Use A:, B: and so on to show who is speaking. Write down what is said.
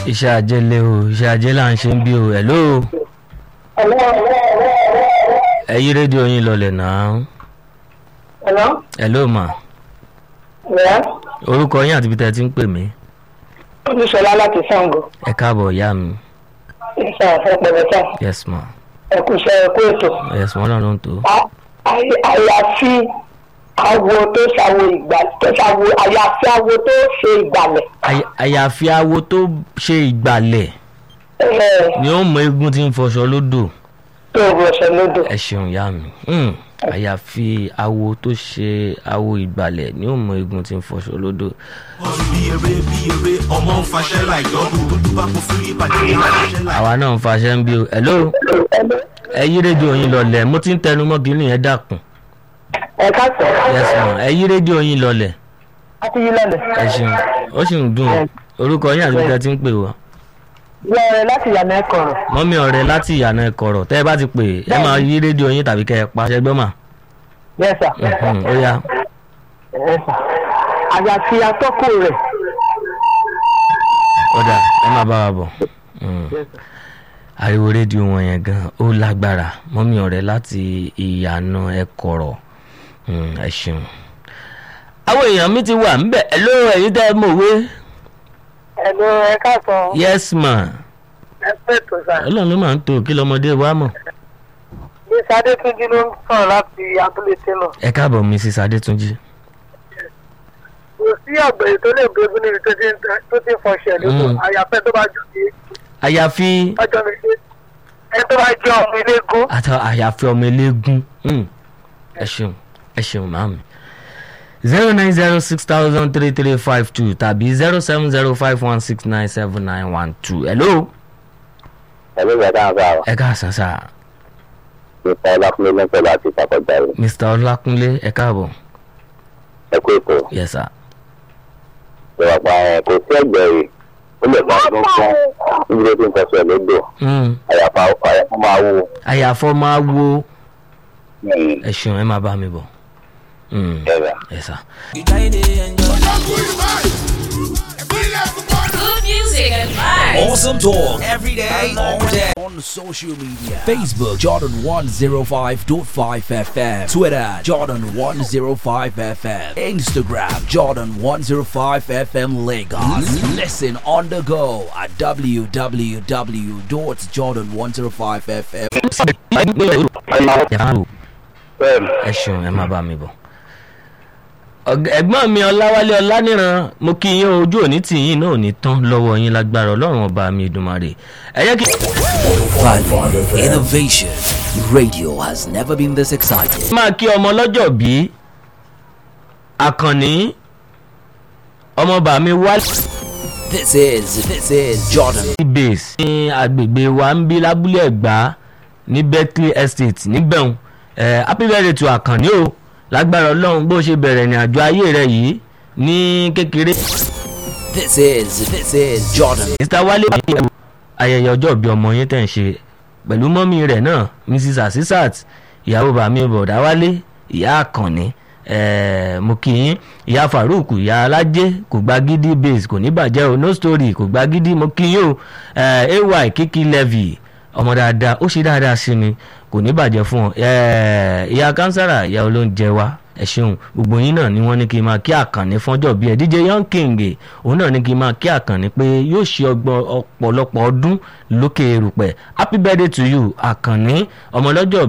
A: iṣẹ́ ajé lé o iṣẹ́ ajé là ń ṣe ń bí o hello ẹ yí rédíò yín lọlẹ̀ náà
B: Hello?
A: hello mà
B: Yeah.
A: orúkọ yín àti ibi tẹ́ ẹ ti ń pè mí
B: Olúṣọlá láti Ṣàngó.
A: ẹ káàbọ̀ ìyá mi
B: Ìṣe àfẹ́pẹ̀lẹ́ta.
A: yes ma
B: Ẹ̀kú iṣẹ́ ẹ̀kú ètò.
A: yes ma ọlọ́run ló ń tó
B: A- àyè- Àyàfi awo tó ṣàwo ìgbà tó ṣàwo àyàfi awo tó ṣe ìgbàlẹ̀.
A: Àyà- àyàfi awo tó ṣe ìgbàlẹ̀
B: Ẹ̀,
A: ni ó mọ eégún tí ń fọṣọ lódò
B: Tó o bọ̀ ṣe lódò.
A: ẹ ṣeun ìyá mi Hmm. àyàfi awo tó ṣe awo ìgbàlẹ̀ ni ó mọ eégún tí ń fọṣọ lódò
C: bí eré bí eré ọmọ ń faṣẹ́ láì dọ́rù olúwa kò fún ìbàdàn ní faṣẹ́ láì.
A: àwa náà ń faṣẹ́ ń bí o hello ẹ yí rédíò yín lọlẹ̀ mo ti ń tẹnu mọ́ kí nìyẹn dàkún
B: Ẹ káàsán.
A: yes ma ẹ yí rédíò yín lọlẹ̀
B: A ti yí lọ́lẹ̀.
A: ẹ ṣeun ó sì ń dùn o. orúkọ yín àti ibi tẹ́ ẹ ti ń pè wá
B: Lọ́rẹ̀ láti yànnà ẹ̀kọ́rọ̀.
A: mọ́mí ọ̀rẹ́ láti ìyànà ẹ̀kọ́rọ̀ tẹ́ ẹ bá ti pè ẹ máa yí rédíò yín tàbí kẹ́ ẹ pa ṣẹgbọ́n mà
B: Yes sir.
A: Mhm, ó yá
B: Yes sir. Àyàfi atọ́kùn rẹ̀.
A: kódà ẹ máa bá wa bọ̀ Mm. ariwo rédíò wọn yẹn gan ó lágbára mọ́mí ọ̀rẹ́ láti ìyànà ẹ̀kọ́rọ̀ Mm, ẹ ṣeun. àwọn èèyàn mi ti wà ńbẹ̀ ẹ ló ẹ̀yin tẹ́ ẹ mọ̀wé
B: Ẹ̀lú ẹ káàsán.
A: yes ma
B: Ẹ pẹ́ tó sà.
A: ọlọ́run ló máa ń tó kí lọ́mọdé wa mọ̀
B: Bí Sadé Túnjí ló ń sọ̀rọ̀ láti abúlé Télọ̀.
A: ẹ káàbọ̀ mrs adétúnjì
B: kò sí ọ̀gbẹ̀rẹ̀ tó lè gbé egun níbi tó ti ń tẹ- tó ti ń fọṣẹ̀ lóko
A: Mm.
B: àyàfẹ́ tó bá jù ní
A: àyàfi
B: ọjọ́ méjì ẹ tó bá jẹ́ ọmọ eléégún
A: àti àyàfi ọmọ eléégún Mm. ẹ ṣeun ẹ ṣeun màámi zero nine zero six thousand three three five two tàbí zero seven zero five one six nine seven nine one two hello
D: ẹ̀mí ìgbàdá àgbà wa
A: ẹ káàsán sá
D: nípa ọlákùnrin lẹ́sẹ̀ láti ìtàkọ̀jà rẹ̀
A: mr ọlákúnlé ẹ káàbọ̀
D: ẹ kú ètò
A: yes sir
D: ìwàpá ẹ̀ kò sí ẹgbẹ̀rì ó lè máa dún fún níbi tó ti ń fẹsẹ̀ lódò
A: Mm.
D: àyàfà àyàfà máa wú
A: àyàfọ́ máa wo
D: ní
A: ẹ ṣeun ẹ máa bá mi bọ̀ Mm.
D: ẹ̀rà.
A: yes sir.
E: Good music and vibes.
F: Awesome talk every day, all day. On social media Facebook, Jordan 105.5 FM. Twitter, Jordan 105 FM. Instagram, Jordan 105 FM Lagos. Listen on the go at www.jordan105fm.
A: ẹ ṣeun ẹ máa bá mi bọ̀. Ọ̀g- ẹ̀gbọ́n mi ọláwálé ọláníran mo kí yín o, ojú òní tì yín náà ò ní tán lọ́wọ́ yín lágbára ọlọ́run ọba mi ìdùnmarè ẹ jẹ́ kí
F: Value, innovation. Radio has never been this exciting.
A: máa kí ọmọ lọ́jọ́ bí àkànní ọmọọba mi wá
F: This is, this is Jordan.
A: sí base ní agbègbè wa ń bí lábúlé ẹ̀gbá ní berkeley estate níbẹ̀hùn ẹ̀ happy birthday to àkànní o lágbára ọlọ́run bó ṣe bẹ̀rẹ̀ ní àjọ ayé rẹ̀ yìí ní kékeré.
F: This is, this is Jordan.
A: mr wale bàbá ayẹyẹ ọjọ́ ìbí ọmọ yín tẹ̀ ń ṣe pẹ̀lú mọ́mí rẹ̀ náà mrs asisat ìyàwó bàmí bọ̀dá wálé ìyá àkànní eh, mo kì í ìyá farouk ìyá alájẹ kò gba gidi base kò ní bàjẹ́ o no story kò gba gidi mo kì í o eh, ay kiki levy ọmọ dáadáa ó ṣe dáadáa sí mi kò ní bàjẹ́ fún ọ Eh, ìyá kánsárà ìyá olóúnjẹ wa ẹ ṣeun gbogbo yín náà ni wọ́n ní kí n máa kí àkànní fọ́jọ́ bíi ẹ̀ dj young king òun náà ní kí n máa kí àkànní pé yóò ṣe ọgbọ́n ọ̀pọ̀lọpọ̀ ọdún lókè erùpẹ̀ happy birthday to you àkànní ọmọlọ́jọ́